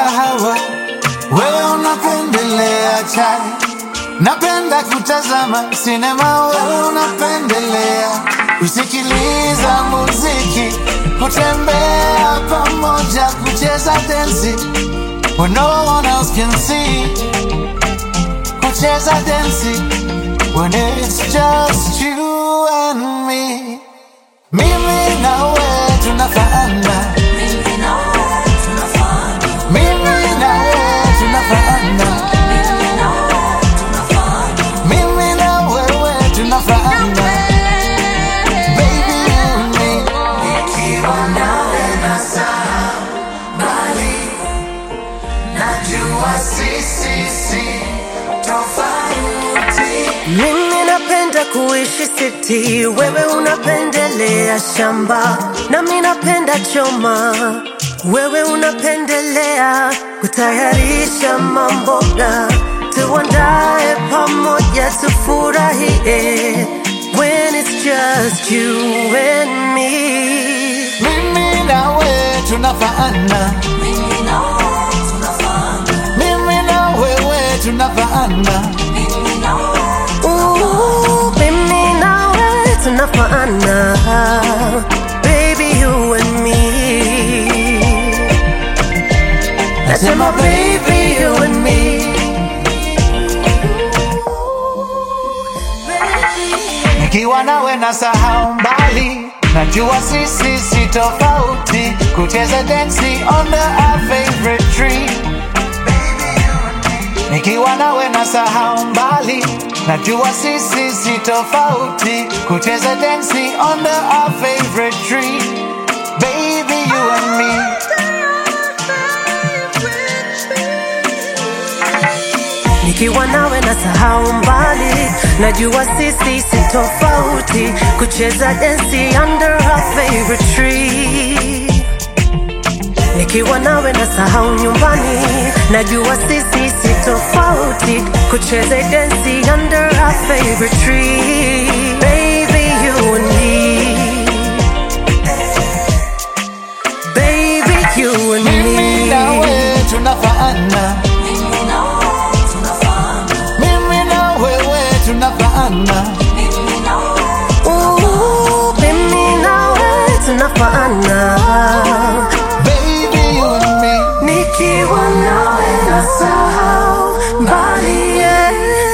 kahawa, wewe unapendelea chai. Napenda kutazama sinema, wewe unapendelea kusikiliza muziki, kutembea pamoja, kucheza densi when no one else can see, kucheza densi when it's just you and me. Mimi na wewe tunafaana, mimi na wewe tunafaana, mimi na wewe tunafaana, baby you and me. Nikiwa nawe nasahau mbali, najua sisi si tofauti. Mimi napenda kuishi city, wewe unapendelea shamba, nami napenda choma, wewe unapendelea kutayarisha mamboga, tuandae pamoja tufurahie when it's just you and me. Mimi na wewe tunafaana, mimi na wewe tunafaana, Ooh, mimi nawe tunafaana, baby you and me. Nasema baby you and me. nikiwa nawe na sahau mbali, najua sisi si tofauti, kucheza densi under our favorite tree. Nikiwa nawe na sahau mbali, najua sisi si tofauti, kucheza densi under our favorite tree. Baby you and me. Nikiwa nawe na sahau mbali, najua sisi si tofauti, kucheza densi under our favorite tree. Nikiwa nawe na sahau nyumbani, najua sisi si tofauti, kucheza densi under our favorite tree. Baby you and me, baby you and Mimi na me. wewe tunafaana, mimi na wewe tunafaana, Ooh, mimi nawe tunafaana, baby you and me. nikiwa nawe nasahau mbali yeah.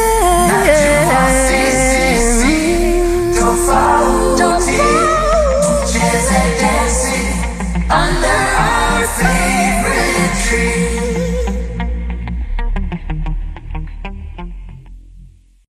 Tofauti, tucheze densi under our favorite tree.